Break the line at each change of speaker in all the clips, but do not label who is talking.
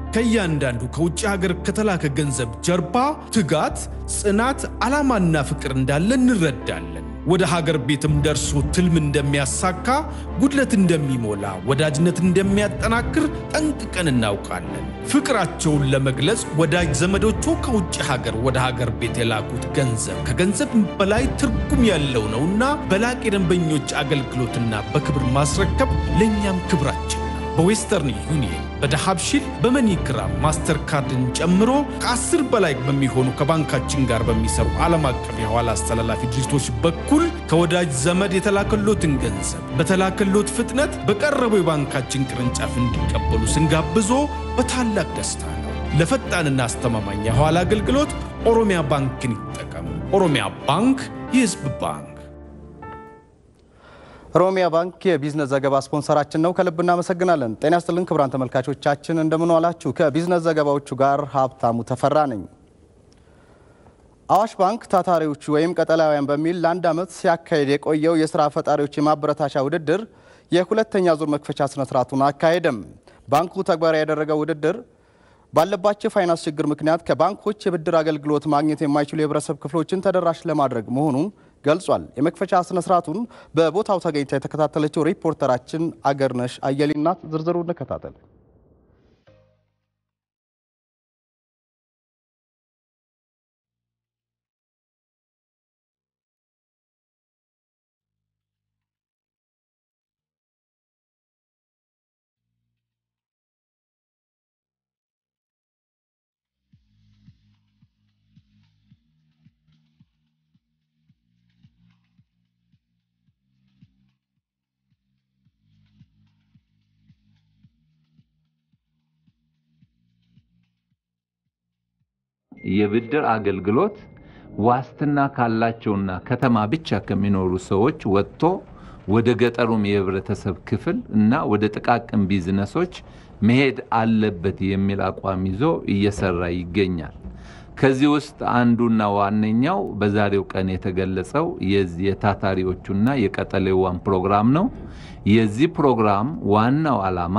ከእያንዳንዱ ከውጭ ሀገር ከተላከ ገንዘብ ጀርባ ትጋት፣ ጽናት፣ ዓላማና ፍቅር እንዳለ እንረዳለን። ወደ ሀገር ቤትም ደርሶ ትልም እንደሚያሳካ፣ ጉድለት እንደሚሞላ፣ ወዳጅነት እንደሚያጠናክር ጠንቅቀን እናውቃለን። ፍቅራቸውን ለመግለጽ ወዳጅ ዘመዶቹ ከውጭ ሀገር ወደ ሀገር ቤት የላኩት ገንዘብ ከገንዘብ በላይ ትርጉም ያለው ነውና በላቅ የደንበኞች አገልግሎትና በክብር ማስረከብ ለእኛም ክብራችን ነው። በዌስተርን ዩኒየን፣ በዳሃብሺል፣ በመኒግራም ማስተር ካርድን ጨምሮ ከአስር በላይ በሚሆኑ ከባንካችን ጋር በሚሰሩ ዓለም አቀፍ የኋላ አስተላላፊ ድርጅቶች በኩል ከወዳጅ ዘመድ የተላከሎትን ገንዘብ በተላከሎት ፍጥነት በቀረበው የባንካችን ቅርንጫፍ እንዲቀበሉ ስንጋብዞ በታላቅ ደስታ ነው። ለፈጣንና አስተማማኝ የኋላ አገልግሎት ኦሮሚያ ባንክን ይጠቀሙ። ኦሮሚያ ባንክ የሕዝብ ባንክ።
ኦሮሚያ ባንክ የቢዝነስ ዘገባ ስፖንሰራችን ነው። ከልብ እናመሰግናለን። ጤና ይስጥልን ክቡራን ተመልካቾቻችን እንደምን ዋላችሁ? ከቢዝነስ ዘገባዎቹ ጋር ሀብታሙ ተፈራ ነኝ። አዋሽ ባንክ ታታሪዎቹ ወይም ቀጠላውያን በሚል ለአንድ ዓመት ሲያካሄድ የቆየው የስራ ፈጣሪዎች የማበረታቻ ውድድር የሁለተኛ ዙር መክፈቻ ስነስርዓቱን አካሄደም። ባንኩ ተግባራዊ ያደረገው ውድድር ባለባቸው የፋይናንስ ችግር ምክንያት ከባንኮች የብድር አገልግሎት ማግኘት የማይችሉ የህብረተሰብ ክፍሎችን ተደራሽ ለማድረግ መሆኑን ገልጿል። የመክፈቻ ስነስርዓቱን በቦታው ተገኝታ የተከታተለችው ሪፖርተራችን አገርነሽ አየሊ ናት። ዝርዝሩ እንከታተል።
የብድር አገልግሎት ዋስትና ካላቸውና ከተማ ብቻ ከሚኖሩ ሰዎች ወጥቶ ወደ ገጠሩም የህብረተሰብ ክፍል እና ወደ ጥቃቅን ቢዝነሶች መሄድ አለበት የሚል አቋም ይዞ እየሰራ ይገኛል። ከዚህ ውስጥ አንዱና ዋነኛው በዛሬው ቀን የተገለጸው የዚህ የታታሪዎቹና የቀጠሌዋን ፕሮግራም ነው። የዚህ ፕሮግራም ዋናው ዓላማ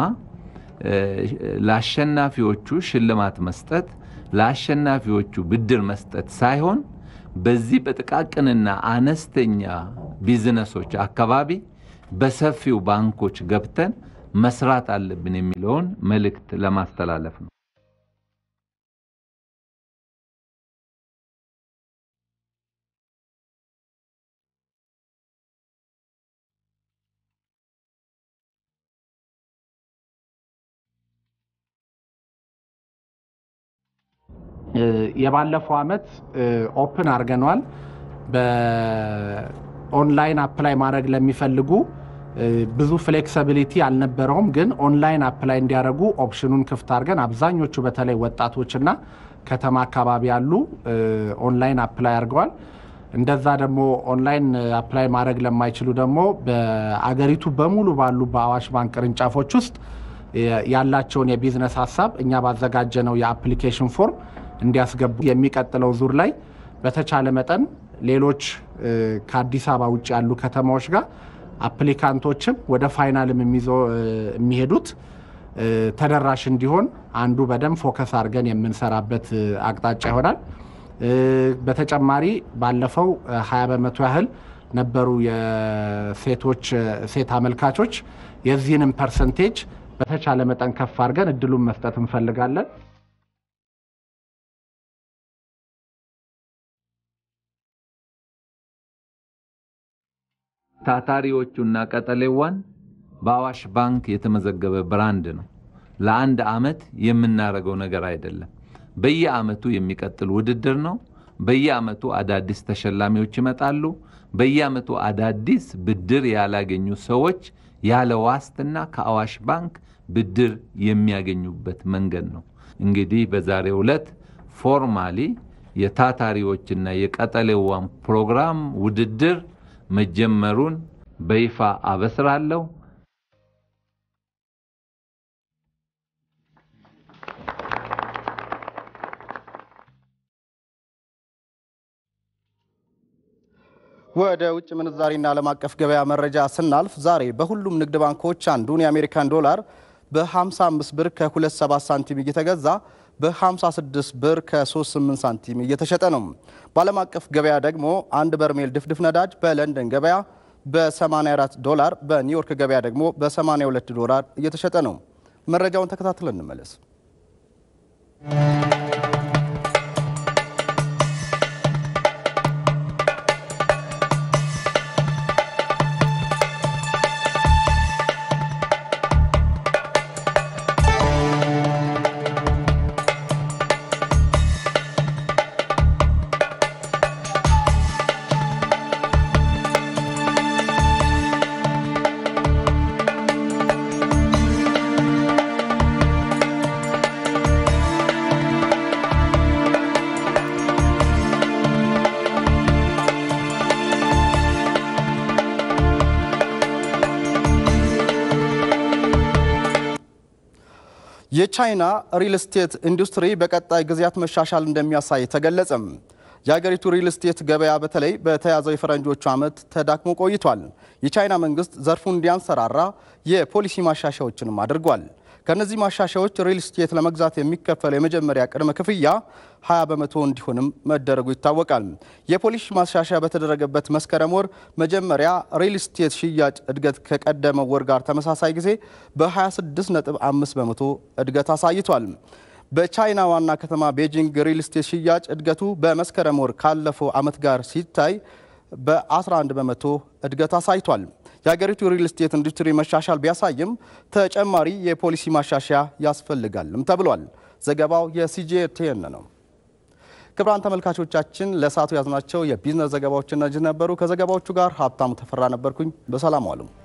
ለአሸናፊዎቹ ሽልማት መስጠት ለአሸናፊዎቹ ብድር መስጠት ሳይሆን በዚህ በጥቃቅንና አነስተኛ ቢዝነሶች አካባቢ በሰፊው ባንኮች ገብተን መስራት አለብን የሚለውን መልእክት ለማስተላለፍ ነው።
የባለፈው አመት ኦፕን አድርገኗል። በኦንላይን አፕላይ ማድረግ ለሚፈልጉ ብዙ ፍሌክሲቢሊቲ አልነበረውም፣ ግን ኦንላይን አፕላይ እንዲያደርጉ ኦፕሽኑን ክፍት አድርገን አብዛኞቹ በተለይ ወጣቶችና ከተማ አካባቢ ያሉ ኦንላይን አፕላይ አድርገዋል። እንደዛ ደግሞ ኦንላይን አፕላይ ማድረግ ለማይችሉ ደግሞ በአገሪቱ በሙሉ ባሉ በአዋሽ ባንክ ቅርንጫፎች ውስጥ ያላቸውን የቢዝነስ ሀሳብ እኛ ባዘጋጀነው የአፕሊኬሽን ፎርም እንዲያስገቡ የሚቀጥለው ዙር ላይ በተቻለ መጠን ሌሎች ከአዲስ አበባ ውጭ ያሉ ከተማዎች ጋር አፕሊካንቶችም ወደ ፋይናልም የሚሄዱት ተደራሽ እንዲሆን አንዱ በደንብ ፎከስ አድርገን የምንሰራበት አቅጣጫ ይሆናል። በተጨማሪ ባለፈው 20 በመቶ ያህል ነበሩ የሴቶች ሴት አመልካቾች። የዚህንም ፐርሰንቴጅ በተቻለ መጠን ከፍ አድርገን እድሉን መስጠት እንፈልጋለን።
ታታሪዎቹና ቀጠሌዋን በአዋሽ ባንክ የተመዘገበ ብራንድ ነው። ለአንድ ዓመት የምናደርገው ነገር አይደለም። በየዓመቱ የሚቀጥል ውድድር ነው። በየዓመቱ አዳዲስ ተሸላሚዎች ይመጣሉ። በየዓመቱ አዳዲስ ብድር ያላገኙ ሰዎች ያለ ዋስትና ከአዋሽ ባንክ ብድር የሚያገኙበት መንገድ ነው። እንግዲህ በዛሬው ዕለት ፎርማሊ የታታሪዎችና የቀጠሌዋን ፕሮግራም ውድድር መጀመሩን በይፋ አበስራለሁ።
ወደ ውጭ ምንዛሪና ዓለም አቀፍ ገበያ መረጃ ስናልፍ ዛሬ በሁሉም ንግድ ባንኮች አንዱን የአሜሪካን ዶላር በ55 ብር ከ27 ሳንቲም እየተገዛ በ56 ብር ከ38 ሳንቲም እየተሸጠ ነው። በዓለም አቀፍ ገበያ ደግሞ አንድ በርሜል ድፍድፍ ነዳጅ በለንደን ገበያ በ84 ዶላር፣ በኒውዮርክ ገበያ ደግሞ በ82 ዶላር እየተሸጠ ነው። መረጃውን ተከታትለን እንመለስ። የቻይና ሪል ስቴት ኢንዱስትሪ በቀጣይ ጊዜያት መሻሻል እንደሚያሳይ ተገለጸም። የሀገሪቱ ሪል ስቴት ገበያ በተለይ በተያዘው የፈረንጆቹ ዓመት ተዳክሞ ቆይቷል። የቻይና መንግስት ዘርፉ እንዲያንሰራራ የፖሊሲ ማሻሻያዎችንም አድርጓል። ከእነዚህ ማሻሻያዎች ሪል ስቴት ለመግዛት የሚከፈለው የመጀመሪያ ቅድመ ክፍያ 20 በመቶ እንዲሆንም መደረጉ ይታወቃል። የፖሊሲ ማሻሻያ በተደረገበት መስከረም ወር መጀመሪያ ሪል ስቴት ሽያጭ እድገት ከቀደመው ወር ጋር ተመሳሳይ ጊዜ በ26.5 በመቶ እድገት አሳይቷል። በቻይና ዋና ከተማ ቤጂንግ ሪል ስቴት ሽያጭ እድገቱ በመስከረም ወር ካለፈው ዓመት ጋር ሲታይ በ11 በመቶ እድገት አሳይቷል። የሀገሪቱ ሪል ስቴት ኢንዱስትሪ መሻሻል ቢያሳይም ተጨማሪ የፖሊሲ ማሻሻያ ያስፈልጋልም ተብሏል። ዘገባው የሲጂቲኤን ነው። ክቡራን ተመልካቾቻችን ለሰዓቱ ያዝናቸው የቢዝነስ ዘገባዎች እነዚህ ነበሩ። ከዘገባዎቹ ጋር ሀብታሙ ተፈራ ነበርኩኝ። በሰላም ዋሉ።